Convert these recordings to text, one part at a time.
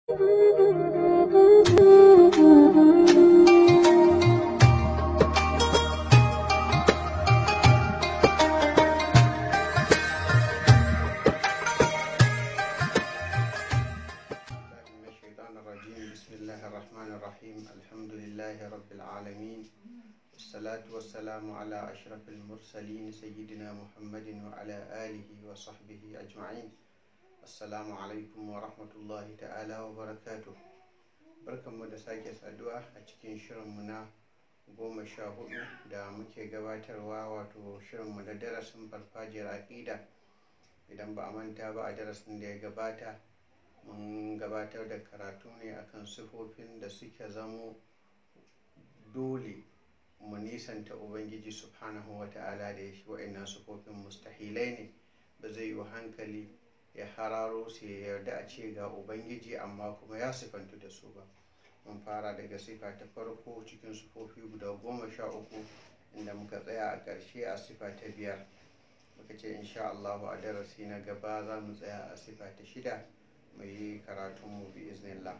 من الشيطان الرجيم بسم الله الرحمن الرحيم الحمد لله رب العالمين والصلاة والسلام على أشرف المرسلين سيدنا محمد وعلى آله وصحبه أجمعين السلام عليكم ورحمة الله تعالى وبركاته barkan mu da sake saduwa a cikin shirinmu na goma sha hudu da muke gabatarwa wato shirinmu da darasin farfajiyar aƙida idan ba a manta ba a darasin da ya gabata mun gabatar da karatu ne akan sifofin da suke zamo dole mu nisanta ubangiji subhanahu wa ta'ala da ya shi wa'annan sifofin mustahilai ne ba zai yi hankali ya hararo su ya yarda a ce ga ubangiji amma kuma ya sifantu da su ba mun fara daga sifa ta farko cikin sifofi guda goma sha uku inda muka tsaya a ƙarshe a sifa ta biyar muka ce insha Allahu a darasi na gaba za mu tsaya a sifa ta shida mu yi karatunmu bi iznillah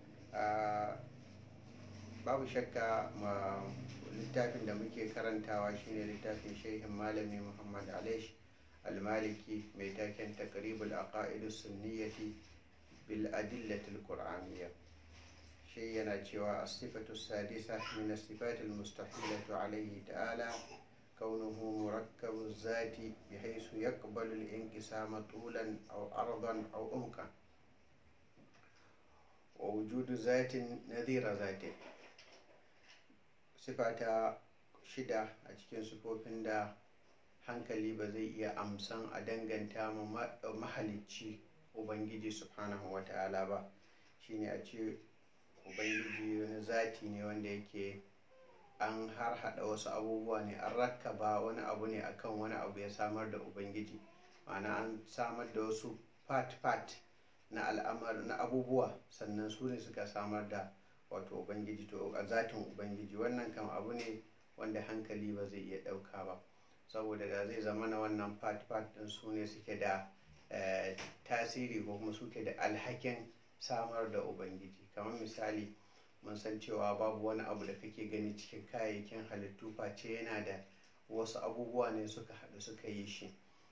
babu shakka ma littafin da muke karantawa shine littafin shehin malami muhammad alish almaliki mai taken takribul aqaidus sunniyati bil adillatil qur'aniyya shi yana cewa as-sifatu sadisa min as-sifati al-mustahilatu alayhi ta'ala كونه مركب الذات بحيث يقبل الانقسام طولا أو عرضا أو عمقا ووجود ذات نذير ذاته صفة shida a cikin sifofin da hankali ba zai iya amsan a danganta mahalicci ubangiji subhanahu wa ta'ala ba shine a ce ubangiji wani zati ne wanda yake an har hada wasu abubuwa ne an rakkaba wani abu ne akan wani abu ya samar da ubangiji ma'ana an samar da wasu part-part na al'amar na abubuwa sannan su ne suka samar da wato ubangiji to a zatin ubangiji wannan kam abu ne wanda hankali ba zai iya ɗauka ba saboda da zai zama na wannan part-part ɗin su ne suke da tasiri ko kuma suke da alhakin samar da ubangiji kamar misali mun san cewa babu wani abu da kake gani cikin kayayyakin halittu face yana da wasu abubuwa ne suka haɗu suka yi shi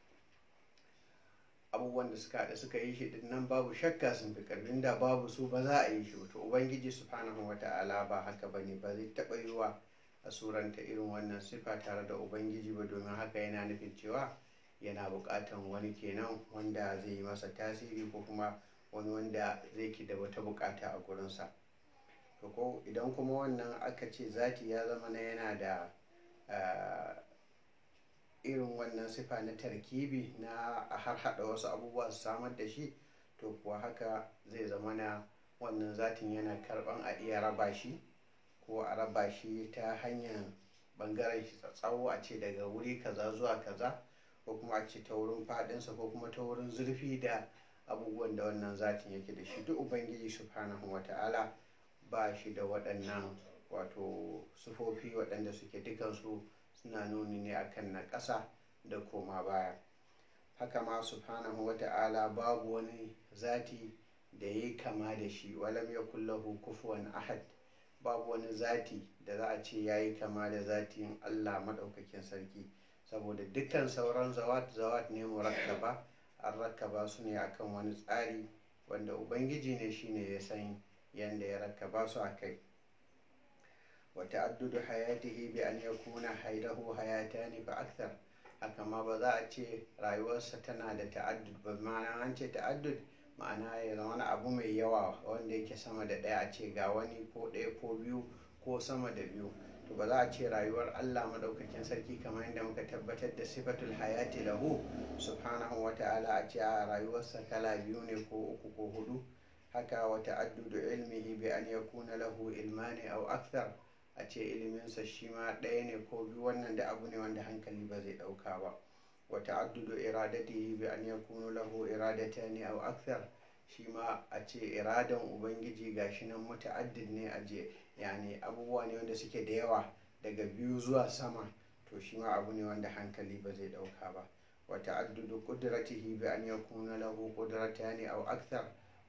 abubuwan da suka haɗu suka yi shi din nan babu shakka sun fi ƙarfin da babu su ba za a yi shi to ubangiji subhanahu wata'ala ba haka bane ba zai taɓa yiwa a suranta irin wannan sifa tare da ubangiji ba domin haka yana nufin cewa yana buƙatan wani kenan wanda zai yi masa tasiri ko kuma wani wanda zai ki da wata buƙata a gurinsa. to ko idan kuma wannan aka ce zati ya zama na yana da irin wannan sifa na tarkibi na a har hada wasu abubuwa su samar da shi to kuwa haka zai zama na wannan zatin yana karban a iya raba shi ko a raba shi ta hanyar bangaren shi tsawo a ce daga wuri kaza zuwa kaza ko kuma a ce ta wurin fadinsa ko kuma ta wurin zurfi da abubuwan da wannan zatin yake da shi duk ubangiji subhanahu wata'ala ba shi da waɗannan wato sufofi waɗanda suke dukansu suna nuni ne akan na ƙasa da koma baya haka ma subhanahu wa ta'ala babu wani zati da ya kama da shi walam ya kullahu kufuwan ahad babu wani zati da za a ce ya yi kama da zatin allah maɗaukakin sarki saboda dukkan sauran zawat zawat ne murakkaba an rakkaba su ne akan wani tsari wanda ubangiji ne shine ya san yanda ya rakkaba su a kai wa ta'addudu hayatihi bi an yakuna haydahu hayatani fa akthar haka ma ba za a ce rayuwarsa tana da ta'addud ba ma'ana an ce ta'addud ma'ana ya zama abu mai yawa wanda yake sama da ɗaya a ce ga wani ko ɗaya ko biyu ko sama da biyu to ba za a ce rayuwar Allah madaukakin sarki kamar yadda muka tabbatar da sifatul hayati lahu subhanahu wa ta'ala a ce a rayuwarsa kala biyu ne ko uku ko hudu haka wa ta'addudu ilmihi bi an yakuna lahu ilmani aw akthar a ce iliminsa shi ma ɗaya ne ko biyu wannan da abu ne wanda hankali ba zai ɗauka ba wa ta'addudu iradatihi bi an yakunu lahu iradatani aw akthar shi ma a ce iradan ubangiji gashi nan muta'addid ne a je yani abubuwa ne wanda suke da yawa daga biyu zuwa sama to shi ma abu ne wanda hankali ba zai ɗauka ba wa ta'addudu qudratihi bi an yakuna lahu qudratani aw akthar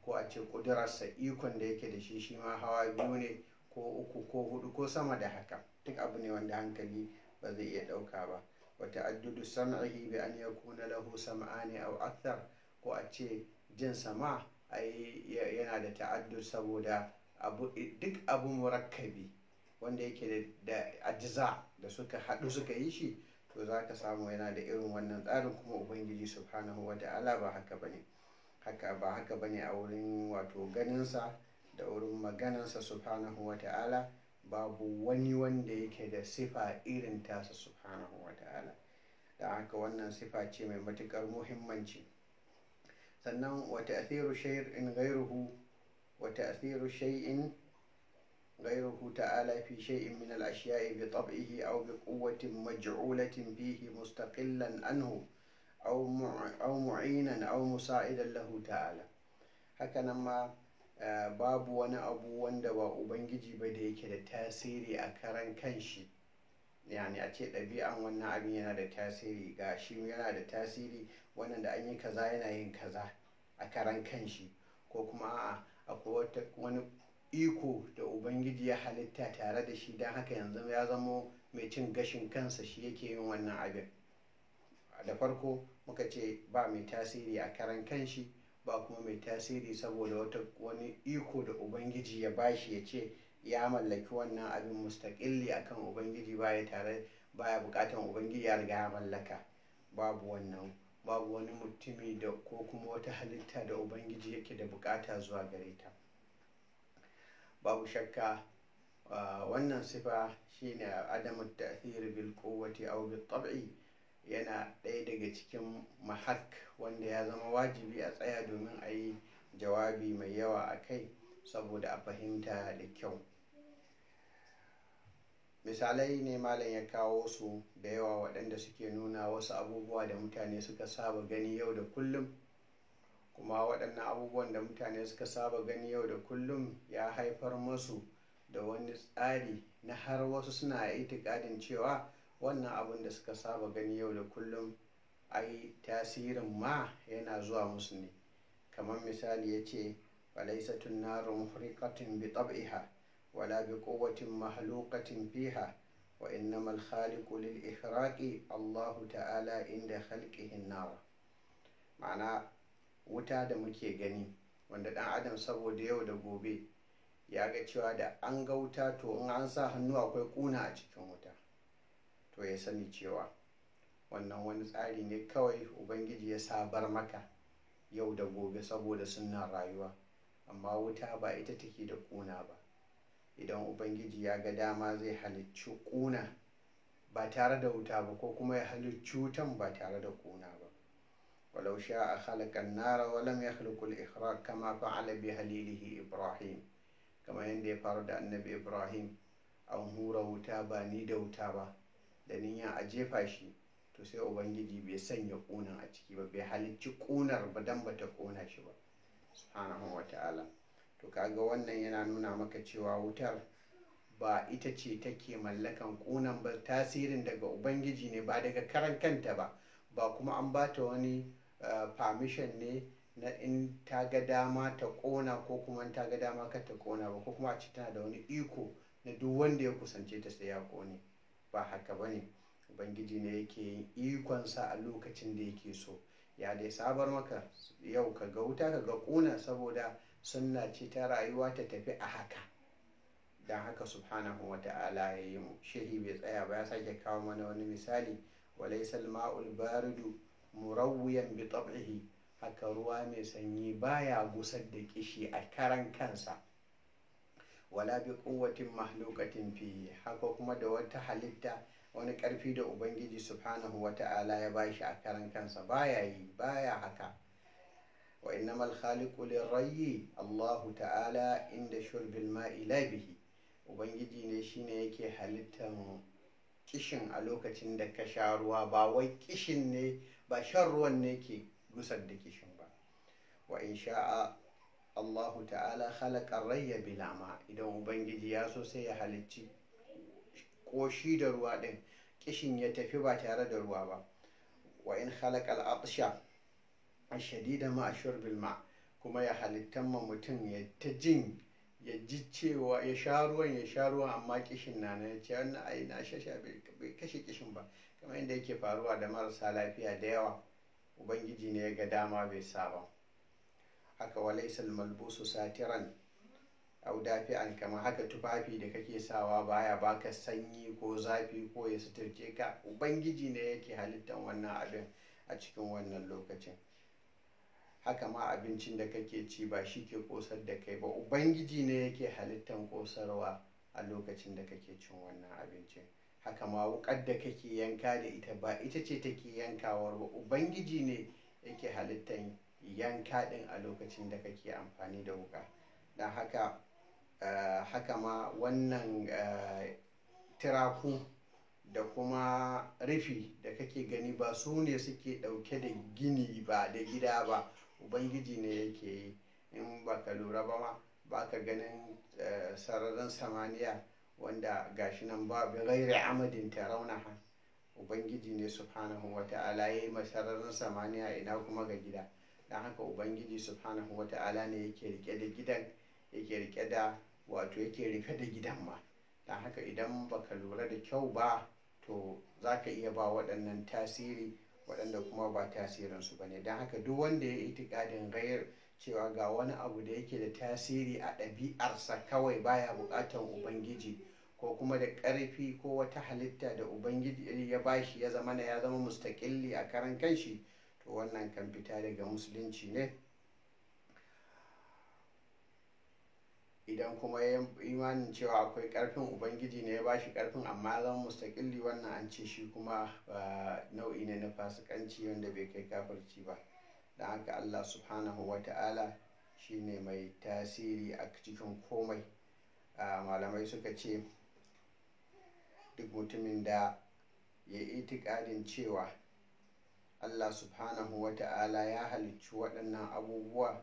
ko a ce ƙudurarsa ikon da yake da shi shi ma hawa biyu ne ko uku ko hudu ko sama da haka duk abu ne wanda hankali ba zai iya ɗauka ba wata addudu sam'ihi bi an yakuna lahu sam'ani aw akthar ko a ce jin sama ai yana da ta'addud saboda abu duk abu murakkabi wanda yake da ajiza da suka haɗu suka yi shi to za ka samu yana da irin wannan tsarin kuma ubangiji subhanahu wa ta'ala ba haka bane haka ba haka bane a wurin wato ganinsa da wurin maganansa subhanahu wa ta'ala babu wani wanda yake da sifa irin tasa subhanahu wa ta'ala da haka wannan sifa ce mai matukar muhimmanci sannan wa ta'thiru shay'in ghayruhu wa ta'thiru shay'in غيره تعالى في شيء من الأشياء بطبعه أو بقوة مجعولة فيه مستقلا عنه أو أو معينا أو مساعدا له تعالى هكذا ما babu wani abu wanda ba ubangiji ba da yake da tasiri a karan kanshi yani a ce ɗabi'an wannan abin yana da tasiri ga shi yana da tasiri wannan da an yi kaza yana yin kaza a karan kanshi ko kuma a'a akwai wani iko da ubangiji ya halitta tare da shi don haka yanzu ya zamo mai cin gashin kansa shi yake yin wannan abin da farko muka ce ba mai tasiri a karan kanshi ba kuma mai tasiri saboda wata wani iko da ubangiji ya bashi ya ce ya mallaki wannan abin mustaƙilli akan ubangiji baya tare baya bukatan ubangiji ya riga ya mallaka babu wannan babu wani mutumi da ko kuma wata halitta da ubangiji yake da bukata zuwa gare ta babu shakka wannan sifa shine adamu ta'thir bil quwwati aw bil tab'i yana ɗaya daga cikin mahak wanda ya zama wajibi a tsaya domin a yi jawabi mai yawa a kai saboda a fahimta da kyau misalai ne malam ya kawo su da yawa waɗanda suke nuna wasu abubuwa da mutane suka saba gani yau da kullum kuma waɗannan abubuwan da mutane suka saba gani yau da kullum ya haifar masu da wani tsari na har wasu suna itikadin cewa wannan abin da suka saba gani yau da kullum ai tasirin ma yana zuwa musu ne kamar misali ya ce falaisatun naru muhriqatin bi tab'iha wala bi quwwatin mahluqatin fiha wa innamal khaliqu lil ihraqi Allahu ta'ala inda khalqihi an-nar ma'ana wuta da muke gani wanda dan adam saboda yau da gobe ya ga cewa da an ga wuta to in an sa hannu akwai kuna a cikin wuta to ya sani cewa wannan wani tsari ne kawai ubangiji ya sabar maka yau da gobe saboda sunan rayuwa amma wuta ba ita take da kuna ba idan ubangiji ya ga dama zai halicci kuna ba tare da wuta ba ko kuma ya halicci wutan ba tare da kuna ba ولو شاء خلق النار ولم يخلق الإخراج كما فعل بهليله إبراهيم كما يندي فرد النبي إبراهيم أو هورا wuta ba ni da wuta ba da niyan a jefa shi to sai ubangiji bai sanya ƙunan a ciki ba bai halicci ƙunar ba dan bata ƙona shi ba subhanahu wa ta'ala to kaga wannan yana nuna maka cewa wutar ba ita ce take mallakan ƙunan ba tasirin daga ubangiji ne ba daga karan kanta ba ba kuma an bata wani permission ne na in ta ga dama ta ƙona ko kuma ta ga dama ka ta ƙona ba ko kuma a ci tana da wani iko na duk wanda ya kusance ta sai ya ƙone ba haka ba ne ubangiji ne yake yin ikonsa a lokacin da yake so ya dai sabar maka yau ka ga wuta ka ga ƙuna saboda sunna ce ta rayuwa ta tafi a haka don haka subhanahu wa ta'ala ya yi mu shehi bai tsaya ba ya sake kawo mana wani misali walaisal ma'ul baridu murawwiyan bi tab'ihi haka ruwa mai sanyi baya gusar da kishi a karan kansa wala bi quwwatin mahluqatin fi haka kuma da wata halitta wani karfi da ubangiji subhanahu wata'ala ya bashi a karan kansa baya yi baya haka wa innamal khaliqu lirayyi Allah ta'ala inda shurbil ma'i la bihi ubangiji ne shine yake halittan kishin a lokacin da ka sha ruwa ba wai kishin ne ba shan ruwan ne ke gusar da kishin ba wa in sha'a Allahu ta'ala khalaqa rayya bila ma idan ubangiji ya so sai ya halicci koshi da ruwa din kishin ya tafi ba tare da ruwa ba wa in khalaqa al-atsha ashadida ma shurbil ma kuma ya halittan ma mutum ya ta jin ya ji cewa ya sha ruwan ya sha ruwan amma kishin na na ya ce wannan ai na shasha bai kashe kishin ba kamar yadda yake faruwa da marasa lafiya da yawa ubangiji ne ya ga dama bai sa ba haka walaisal malbusu satiran au dafi'an kamar haka tufafi da kake sawa baya baka sanyi ko zafi ko ya suturce ka ubangiji ne yake halittan wannan abin a cikin wannan lokacin haka ma abincin da kake ci ba shi ke kosar da kai ba ubangiji ne yake halittan kosarwa a lokacin da kake cin wannan abincin haka ma wukar da kake yanka da ita ba ita ce take yankawar ba ubangiji ne yake halittan yanka din a lokacin da kake amfani da wuka don haka Uh, haka ma wannan uh, tiraku da kuma rufi da kake gani ba su ne suke ɗauke da gini ba da gida ba ubangiji ne yake yi in ba ka lura ba ma ba ka ganin uh, sararin samaniya wanda gashi nan ba bi gairi amadin taraunaha ubangiji ne subhanahu wa ta'ala ya yi sararin samaniya ina kuma ga gida don haka ubangiji subhanahu wa ta'ala ne yake rike da gidan yake rike da wato yake rufe da gidan ma don haka idan baka lura da kyau ba to za ka iya ba waɗannan tasiri waɗanda kuma ba tasirinsu ba ne don haka duk wanda ya yi itikadin gayar cewa ga wani abu da yake da tasiri a ɗabi'arsa kawai baya buƙatar ubangiji ko kuma da ƙarfi ko wata halitta da ubangiji ya bashi ya zama ya zama mustaƙilli a karan kanshi to wannan kan fita daga musulunci ne idan kuma ya imanin cewa akwai karfin ubangiji ne ya ba shi karfin amma ya zama mustaƙilli wannan an ce shi kuma nau'i ne na fasikanci wanda bai kai kafirci ba don haka allah subhanahu wa ta'ala shi ne mai tasiri a cikin komai malamai suka ce duk mutumin da ya itikadin cewa allah subhanahu wa ta'ala ya halicci waɗannan abubuwa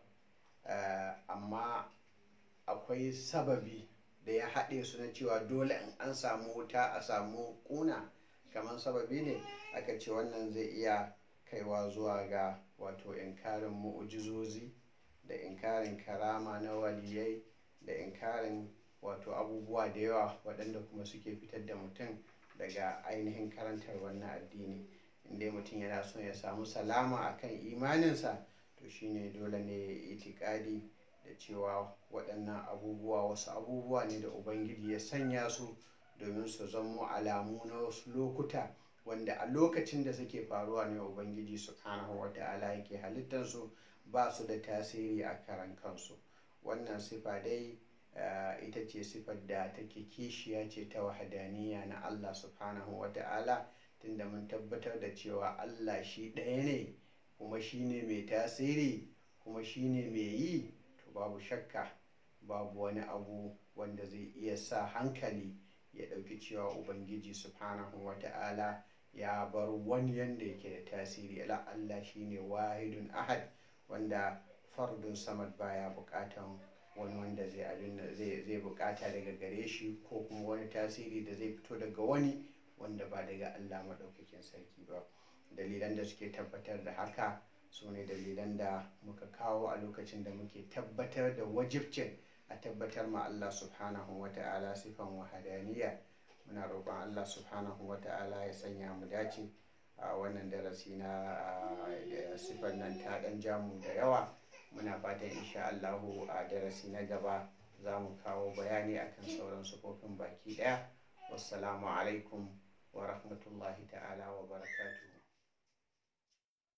amma akwai sababi da ya haɗe su na cewa dole in an samu wuta a samu ƙuna kamar sababi ne aka ce wannan zai iya kaiwa zuwa ga wato inkarin mu'ujizozi da inkarin karama na waliyai da inkarin wato abubuwa da yawa waɗanda kuma suke fitar da mutum daga ainihin karantar wannan addini inda mutum yana son ya samu salama akan imaninsa to shine dole ne ya itikadi da cewa waɗannan abubuwa wasu abubuwa ne da ubangiji ya sanya su domin su zamo alamu na wasu lokuta wanda a lokacin da suke faruwa ne ubangiji subhanahu wa ta'ala yake halittarsu ba su da tasiri a karan kansu wannan sifa dai ita ce sifar da take kishiya ce ta wahadaniya na allah subhanahu wa ta'ala tunda mun tabbatar da cewa allah shi ɗaya ne kuma shi ne mai tasiri kuma shi ne mai yi babu shakka babu wani abu wanda zai iya sa hankali ya ɗauki cewa ubangiji subhanahu wa ta'ala ya bar wani yanda yake da tasiri ala Allah shine wahidun ahad wanda fardun samad baya bukatan wani wanda zai abin zai zai bukata daga gare shi ko kuma wani tasiri da zai fito daga wani wanda ba daga Allah maɗaukakin sarki ba dalilan da suke tabbatar da haka su ne dalilan da muka kawo a lokacin da muke tabbatar da wajibcin a tabbatar ma Allah subhanahu wa ta'ala sifan wahadaniya muna roƙon Allah subhanahu wa ta'ala ya sanya mu dace a wannan darasi na sifan nan ta ɗan jamu da yawa muna fatan insha Allahu a darasi na gaba za mu kawo bayani akan sauran sufofin baki ɗaya wassalamu alaikum wa rahmatullahi ta'ala wa barakatuh